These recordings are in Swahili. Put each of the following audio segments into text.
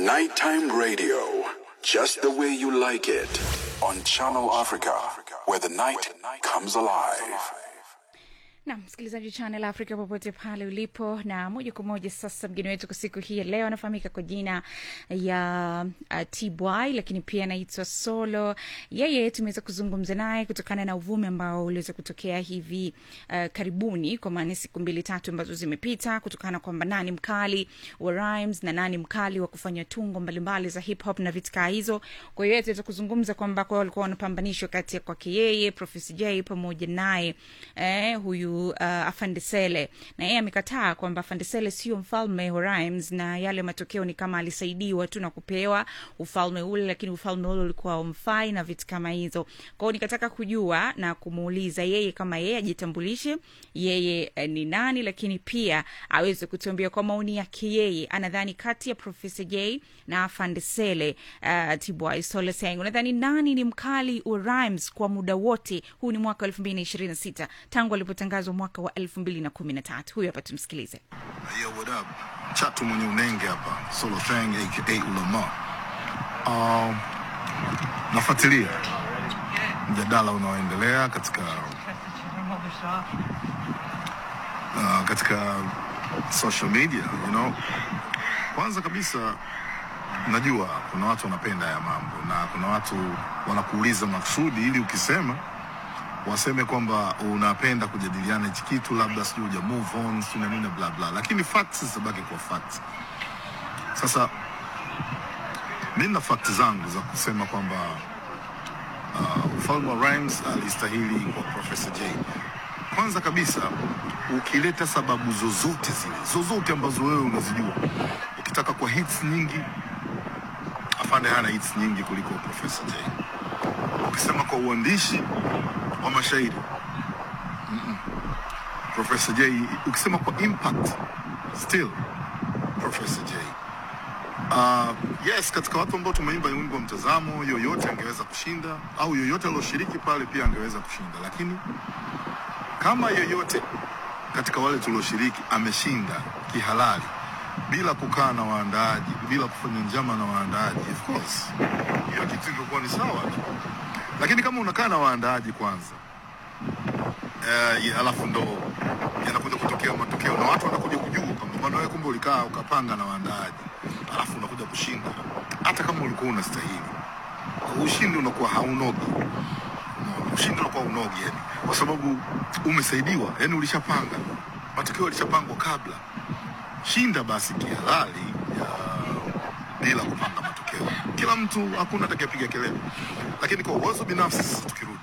Nighttime radio, just the way you like it, on Channel Africa, where the night comes alive. na msikilizaji channel africa popote pale ulipo na moja kwa moja sasa mgeni wetu kwa siku hii ya leo anafahamika kwa jina ya uh, tby lakini pia anaitwa solo yeye tumeweza kuzungumza naye kutokana na uvumi ambao uliweza kutokea hivi uh, karibuni kwa maana siku mbili tatu ambazo zimepita kutokana kwamba nani mkali wa rhymes na nani mkali wa kufanya tungo mbalimbali za hip hop na vitikaa hizo kwa hiyo tuweza kuzungumza kwamba kwa walikuwa wanapambanishwa kati ya kwake yeye profesa j pamoja naye eh, huyu uh, afandesele na yeye amekataa kwamba afandesele sio mfalme wa rhymes na yale matokeo ni kama alisaidiwa tu na kupewa ufalme ule lakini ufalme ule ulikuwa umfai na vitu kama hizo kwao nikataka kujua na kumuuliza yeye kama yeye ajitambulishe yeye eh, ni nani lakini pia aweze kutuambia kwa maoni yake yeye anadhani kati ya profesa j na afandesele uh, tibwai soleseng unadhani nani ni mkali wa rhymes kwa muda wote huu ni mwaka wa elfu mbili na ishirini na sita tangu alipotangazwa mwaka wa elfu mbili na kumi na tatu huyu hapa tumsikilize Yo, what up? Chatu mwenye unenge hapa, Solo Thang aka Ulama. Um, nafuatilia mjadala unaoendelea katika uh, katika social media you know. Kwanza kabisa najua kuna watu wanapenda ya mambo na kuna watu wanakuuliza maksudi ili ukisema waseme kwamba unapenda kujadiliana hichi kitu labda sijui uja move on sijui na nini bla bla, lakini facts zitabaki kwa facts. Sasa mi na facts zangu za kusema kwamba uh, ufalme wa rhymes alistahili kwa Professor J. Kwanza kabisa ukileta sababu zozote zile zozote ambazo wewe unazijua, ukitaka kwa hits nyingi, afande hana hits nyingi kuliko Professor J. Ukisema kwa uandishi wa mashairi Mm-mm. Professor J, ukisema kwa impact still Professor J. Uh, yes, katika watu ambao tumeimba wimbo wa mtazamo, yoyote angeweza kushinda au yoyote alioshiriki pale pia angeweza kushinda, lakini kama yoyote katika wale tulioshiriki ameshinda kihalali bila kukaa na waandaaji, bila kufanya njama na waandaaji, of course hiyo kitu ingekuwa ni sawa tu lakini kama unakaa na waandaaji kwanza uh, alafu ndo yanakuja kutokea matokeo na watu wanakuja kujua kwamba bwana wewe kumbe ulikaa ukapanga na waandaaji alafu unakuja kushinda hata kama ulikuwa unastahili ushindi unakuwa haunogi Unaona, ushindi unakuwa unogi yani kwa sababu umesaidiwa yani ulishapanga matokeo yalishapangwa kabla shinda basi kihalali ya bila kupanga matokeo kila mtu hakuna atakayepiga kelele lakini kwa uwezo binafsi sasa tukirudi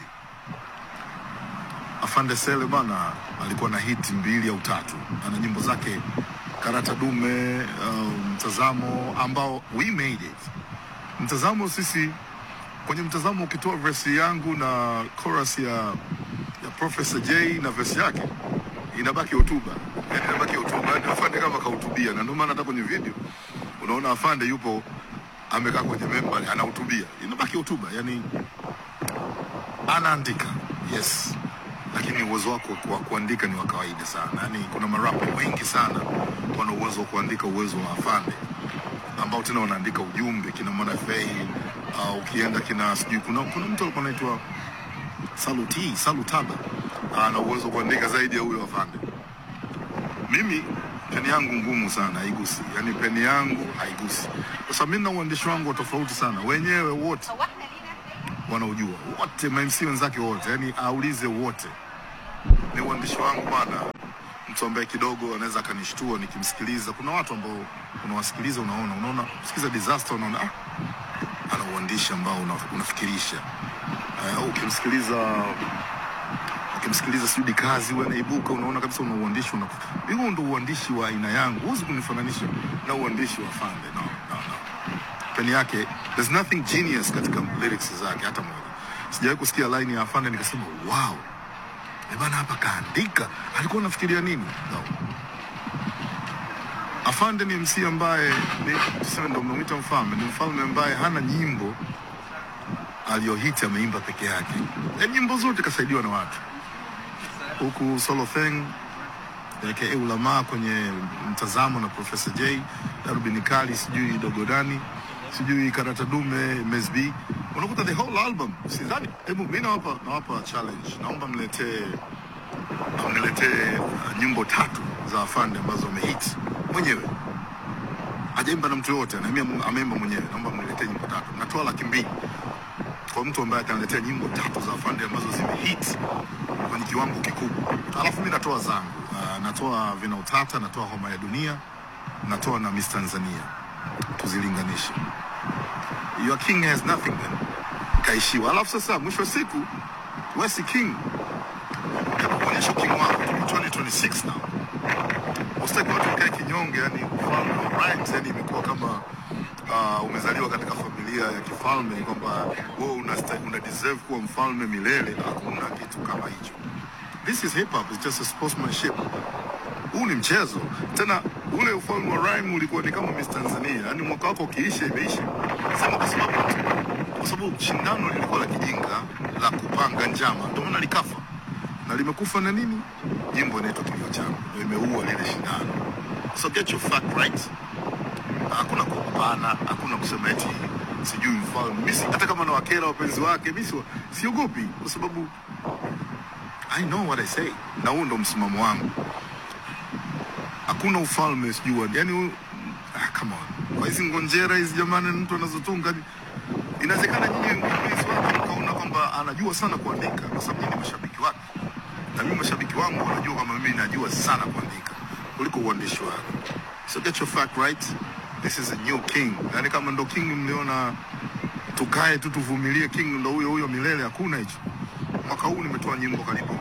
afande sele bana alikuwa na hiti mbili au tatu ana nyimbo zake karata dume uh, mtazamo ambao we made it mtazamo sisi kwenye mtazamo ukitoa versi yangu na chorus ya ya professor j na versi yake inabaki hotuba yani inabaki hotuba yani afande kama kahutubia na ndio maana hata kwenye video unaona afande yupo amekaa kwenye memba anahutubia inabaki hotuba yani anaandika yes lakini uwezo wako wa kuandika ni wa kawaida sana yani kuna marapo wengi sana wana uwezo wa kuandika uwezo wa afande ambao tena wanaandika ujumbe kina mwana fei uh, ukienda kina sijui kuna, kuna mtu alikuwa anaitwa saluti salutaba ana uwezo wa kuandika zaidi ya huyo afande mimi peni yangu ngumu sana haigusi yani peni yangu haigusi kwa sababu mimi na uandishi wangu wa tofauti sana wenyewe wote wanaojua wote mamc wenzake wote yani aulize wote ni uandishi wangu bwana mtu ambaye kidogo anaweza akanishtua nikimsikiliza kuna watu ambao unawasikiliza unaona unaona sikiza disaster unaona ah, ana uandishi ambao una, unafikirisha uh, ukimsikiliza ukimsikiliza sijui kazi wewe anaibuka unaona kabisa una uandishi una hiyo ndo uandishi wa aina yangu huwezi kunifananisha na uandishi wa Fande no, no, no. peni yake there's nothing genius katika lyrics zake hata moja sijawahi kusikia line ya Fande nikasema wow Eh bana hapa kaandika alikuwa anafikiria nini no. Afande ni MC ambaye ni tuseme ndo mnamwita mfalme, ni mfalme ambaye hana nyimbo aliyohiti ameimba peke yake. Ya nyimbo zote kasaidiwa na watu. Huku Solo Thing aka ulamaa kwenye mtazamo na Profesa J, darubini kali, sijui dogodani, sijui karata dume, Mesb, unakuta the whole album. Sidhani, hebu mi nawapa nawapa challenge, naomba mletee mniletee uh, nyimbo tatu za afande ambazo amehit mwenyewe hajaimba na mtu yoyote, anaimba- ameimba mwenyewe. Naomba mniletee nyimbo tatu. Natoa laki mbili kwa mtu ambaye ataniletea nyimbo tatu za afande ambazo zimehit kwenye kiwango kikubwa, alafu mi natoa zangu. Uh, natoa vina utata, natoa homa ya dunia, natoa na Miss Tanzania, tuzilinganishe. Your king has nothing then, kaishiwa. Alafu sasa mwisho wa siku wewe si king, kuonyesha king wako. Tuko 2026 now Usitaki watu wakae kinyonge, yani ufalme wa right, yani imekuwa kama uh, umezaliwa katika familia ya kifalme, kwamba wewe una, una deserve kuwa mfalme milele. Hakuna kitu kama hicho. This is hip hop, it's just a sportsmanship. Huu ni mchezo tena. Ule ufalme wa rhyme ulikuwa ni kama Miss Tanzania, yani mwaka wako ukiisha imeisha. Sema kwa sababu kwa sababu shindano lilikuwa la kijinga la kupanga njama, ndio maana likafa na limekufa na nini? Jimbo inaitwa kilio changu, ndio imeua lile shindano. So get your fact right. Hakuna kupana, hakuna kusema eti sijui mfalme. Mimi si- hata kama nawakera wapenzi wake, mimi si- siogopi kwa sababu I know what I say, na huo ndo msimamo wangu. Hakuna ufalme sijui wa- yani, huu- ah, come on, kwa hizi ngonjera hizi jamani, mtu anazotunga inawezekana nyinyi mpenzi wake mkaona kwamba anajua sana kuandika, kwa sababu nyinyi ni mashabiki wake, na mimi mashabiki wangu wanajua kwamba mimi najua sana kuandika kuliko uandishi wake. So get your fact right. This is a new king. Yani kama ndo king mliona tukae tu tuvumilie, king ndo huyo huyo milele, hakuna hicho. Mwaka huu nimetoa nyimbo karibu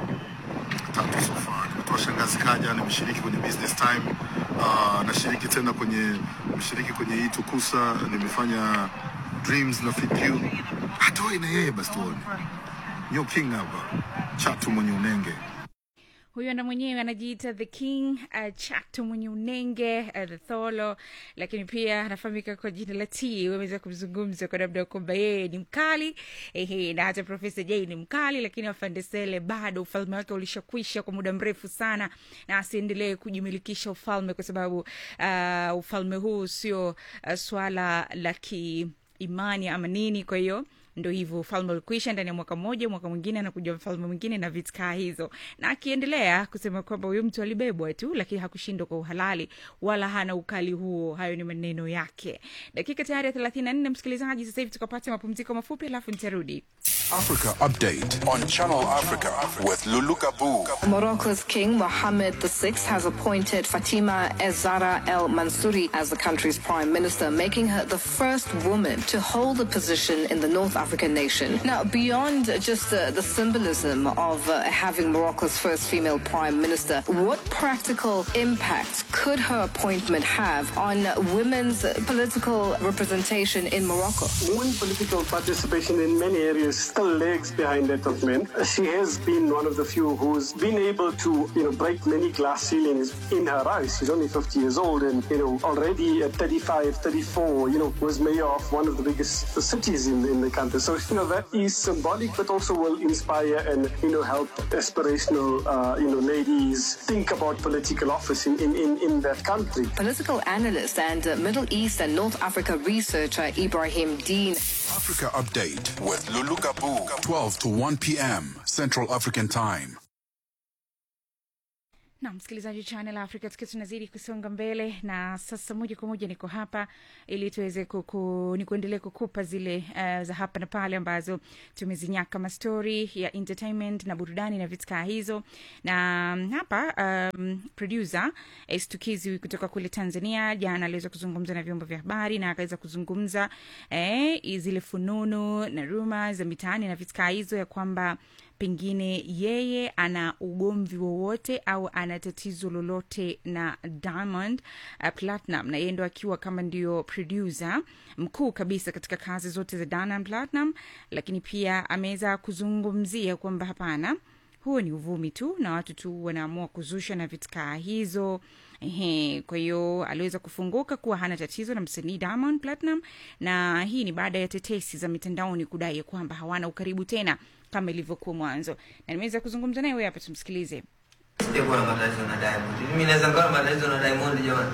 tatu so far. Nimetoa shangazi kaja, nimeshiriki kwenye business time. Uh, nashiriki tena kwenye mshiriki kwenye hii tukusa, nimefanya dreams na FQ. Atoe na yeye basi tuone. New king hapa. Chatu mwenye unenge. huyo ndo mwenyewe anajiita the king uh, chato mwenye unenge uh, the tholo lakini pia anafahamika kwa jina la t wameweza kumzungumza kwa namna ya kwamba yeye ni mkali ehe, na hata profesa j ni mkali lakini afandesele bado ufalme wake ulishakwisha kwa muda mrefu sana na asiendelee kujimilikisha ufalme kwa sababu uh, ufalme huu sio uh, swala la kiimani ama nini kwa hiyo ndo hivyo ufalme ulikuisha ndani ya mwaka mmoja mwaka mwingine anakuja mfalme mwingine na vitkaa hizo na akiendelea kusema kwamba huyu mtu alibebwa tu lakini hakushindwa kwa uhalali wala hana ukali huo hayo ni maneno yake dakika tayari ya thelathini na nne msikilizaji sasa hivi tukapata mapumziko mafupi alafu nitarudi Africa Update on Channel Africa with Lulu Kabu. Morocco's King Mohammed VI has appointed Fatima Ezzara El Mansouri as the country's prime minister, making her the first woman to hold the position in the North African nation. Now, beyond just uh, the symbolism of uh, having Morocco's first female prime minister, what practical impact could her appointment have on women's political representation in Morocco? Women political participation in many areas still lags behind that of men. She has been one of the few who's been able to, you know, break many glass ceilings in her eyes. She's only 50 years old and, you know, already at 35, 34, you know, was mayor of one of the biggest cities in, in the country. So, you know, that is symbolic, but also will inspire and, you know, help aspirational, uh, you know, ladies think about political office in, in, in, in that country. Political analyst and uh, Middle East and North Africa researcher Ibrahim Dean Africa Update with Lulu Kabu. 12 to 1 p.m. Central African Time. na msikilizaji wa channel africa tukiwa tunazidi kusonga mbele na sasa moja kwa moja niko hapa ili tuweze kuku, ni kuendelea kukupa zile uh, za hapa na pale ambazo tumezinyaka mastori ya entertainment na burudani na vitkaa hizo na um, hapa um, producer stukizi kutoka kule tanzania jana aliweza kuzungumza na vyombo vya habari na akaweza kuzungumza eh, zile fununu na ruma za mitaani na vitkaa hizo ya kwamba pengine yeye ana ugomvi wowote au ana tatizo lolote na diamond uh, platinum na yeye ndo akiwa kama ndio producer mkuu kabisa katika kazi zote za diamond platinum lakini pia ameweza kuzungumzia kwamba hapana huo ni uvumi tu na watu tu wanaamua kuzusha na vitkaa hizo Ehe, kwa hiyo aliweza kufunguka kuwa hana tatizo na msanii Diamond Platinum, na hii ni baada ya tetesi za mitandaoni kudai ya kwamba hawana ukaribu tena kama ilivyokuwa mwanzo, na nimeweza kuzungumza naye, huyu hapa, tumsikilize. sijakuwa na matatizo na Diamond. Mimi naweza kuwa na matatizo na Diamond jamani.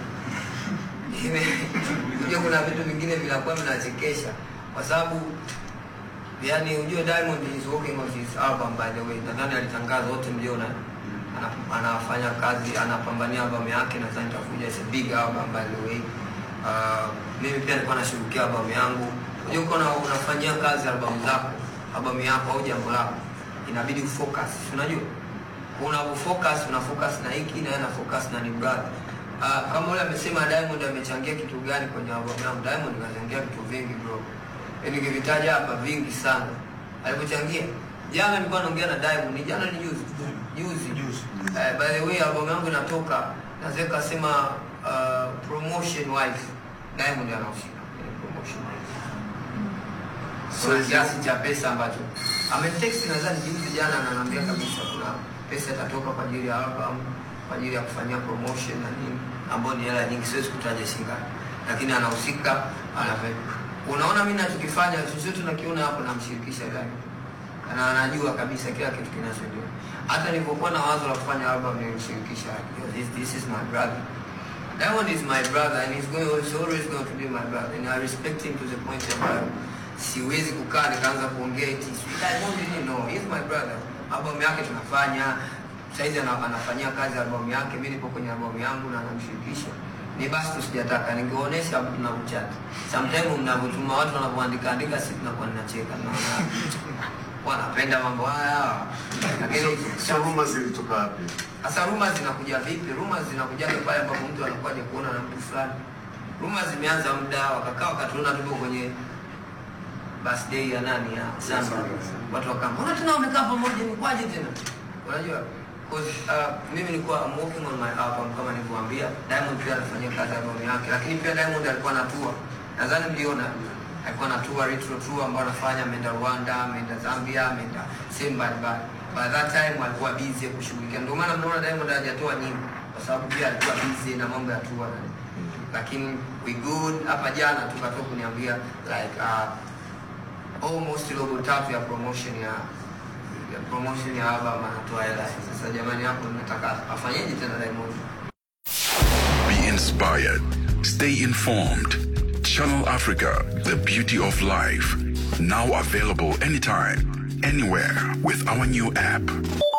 Unajua kuna vitu vingine vinakuwa vinachekesha kwa sababu yani ujue Diamond is working on his album by the way. Nadhani alitangaza wote mliona ana- anafanya kazi anapambania albamu yake nadhani itakuja it's a big album by the way. Uh, mimi pia nilikuwa nashughulikia albamu yangu. Unajua uko na unafanyia kazi albamu zako, albamu yako au jambo lako inabidi ufocus. Unajua? Unapofocus una focus na hiki na yeye ana focus na ni brother. Uh, kama yule amesema Diamond amechangia kitu gani kwenye albamu yangu? Diamond kachangia vitu vingi bro. Yaani nikivitaja hapa vingi sana. Alipochangia jana nilikuwa naongea na Diamond, ni jana ni juzi. Juzi. Uh, by the way albamu yangu inatoka naweza kusema uh, promotion wise Diamond anahusika kwenye promotion wise. Kuna kiasi cha pesa ambacho amenitext nadhani juzi jana, ananiambia kabisa kuna pesa itatoka kwa ajili ya album, kwa ajili ya kufanyia promotion na nini, ambayo ni hela nyingi, siwezi kutaja shingapi, lakini anahusika anape. Unaona mimi nachokifanya chochote tunakiona hapo, namshirikisha Diamond na anajua kabisa kila kitu kinachoendelea. Hata nilipokuwa na wazo la kufanya album nilimshirikisha, "Yo, this, this is my brother Diamond is my brother and he's going he's always going to be my brother and I respect him to the point ambayo siwezi kukaa nikaanza kuongea eti "Sweet Diamond ni no he's my brother albamu yake tunafanya saizi ana, anafanyia kazi albamu yake mimi nipo kwenye albamu yangu na anamshirikisha ni basi tu sijataka ningeonyesha na uchati sometimes mnavyotuma watu wanavyoandika andika si tunakuwa ninacheka naona wanapenda mambo haya lakini Sio rumors zilitoka wapi? sasa ruma zinakuja vipi? Ruma zinakuja pale ambapo mtu anakuwa haja kuona na mtu fulani. Ruma zimeanza muda, wakakaa wakatuona tuko kwenye birthday ya nani ya Samba, watu wakawa mbona tena wamekaa pamoja, ni kwaje tena? Unajua cause uh, mimi nilikuwa I'm working on my album kama nilivyowaambia. Diamond pia anafanyia kazi album yake, lakini pia Diamond alikuwa na tour, nadhani mliona alikuwa na tour retro tour ambayo anafanya, ameenda Rwanda, ameenda Zambia, ameenda sehemu mbalimbali. By that time alikuwa busy kushughulikia, ndio maana mnaona Diamond hajatoa nyimbo kwa sababu pia alikuwa busy na mambo ya tour na lakini we good. Hapa jana tukatoka kuniambia like uh, almost robo tatu ya promotion ya ya promotion ya album anatoa hela. Sasa jamani, hapo nataka afanyeje tena Diamond? Be inspired. Stay informed. Channel Africa, the beauty of life. Now available anytime, anywhere with our new app.